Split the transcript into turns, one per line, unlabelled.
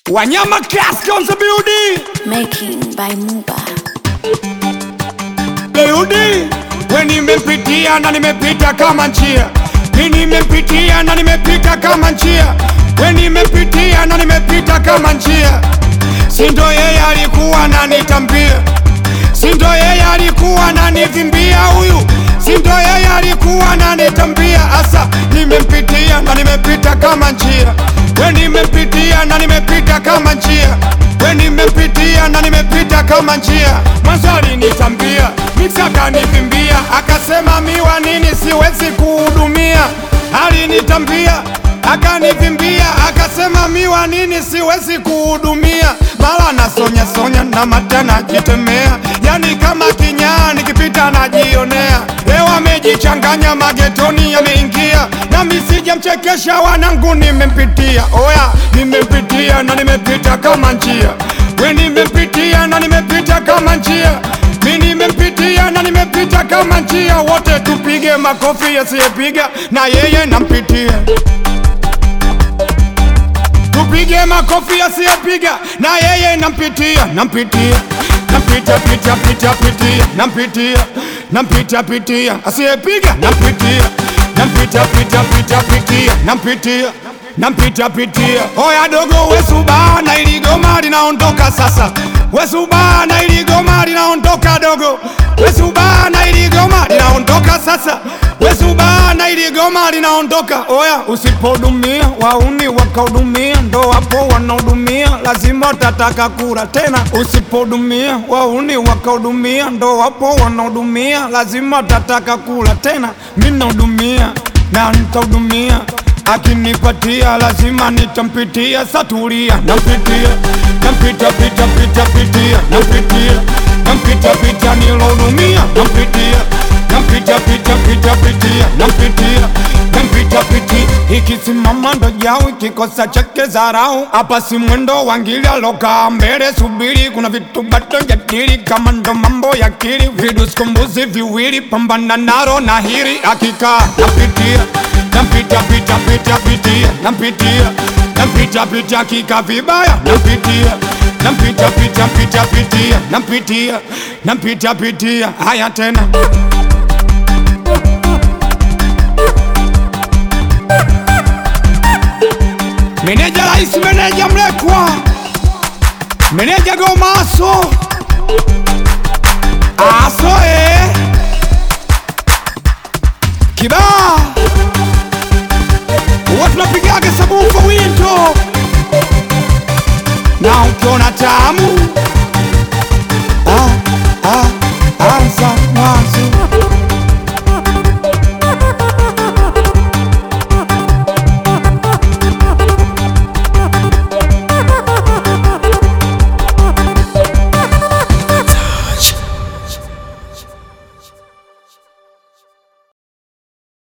Wanyama Class on the building.
Making by Muba.
Leudi, we nimepitia na nimepita kama njia, mi nimepitia na nimepita kama njia, we nimepitia na nimepita kama njia. Sindo yeye alikuwa ananitambia, sindo yeye alikuwa ananivimbia huyu, sindo yeye alikuwa ananitambia. Asa nimempitia na nimepita kama njia, we nimepitia na nimepita kama njia we nimepitia na nimepita kama njia. Mwanzo alinitambia mix akanivimbia, akasema miwa nini siwezi kuhudumia. Alinitambia akanivimbia, akasema miwa nini siwezi kuhudumia. Mara nasonya sonya na mata najitemea, yani kama kinyaa nikipita najionea. Leo amejichanganya magetoni yameingia, nami sijamchekesha wanangu, nimempitia oya, nimempitia na nimepita kama njia, we nimempitia na nimepita kama njia, mi nimempitia na nimepita kama njia. Wote tupige makofi, yasiyepiga na yeye nampitia tupige makofi asiyepiga na yeye nampitia nampitia nampita pita pita pitia nampitia nampita pitia asiyepiga nampitia nampita pita pita pitia nampitia nampita pitia oya dogo wesubana ili goma linaondoka sasa wesubana ili goma linaondoka dogo wesubana ili goma linaondoka sasa wesubana ili goma linaondoka oya usipodumia wauni wakahudumia ndo hapo wanahudumia lazima tataka kura tena usipodumia wauni wakahudumia ndo hapo wanahudumia lazima tataka kura tena minahudumia na nitahudumia akinipatia lazima nitampitia saturia nampitia nampita pita pita pitia nampitia nampita pita nilohudumia nampitia nampita pita pita pitia nampitia nampita piti ikisimama ndo jau ikikosa chake zarau hapa si mwendo wangili alokaa mbele subiri kuna vitu bado jadili kama ndo mambo ya kili viduskumbuzi viwili pambana naro na hili akikaa napitia nampita pita pita pitia nampitia nampita pita kika vibaya nampitia nampita pita pita pitia nampitia nampita pitia haya tena Meneja rais, meneja mlekwa, meneja gomaso aso eh. Kibaa huwa tunapigaga sabufa wia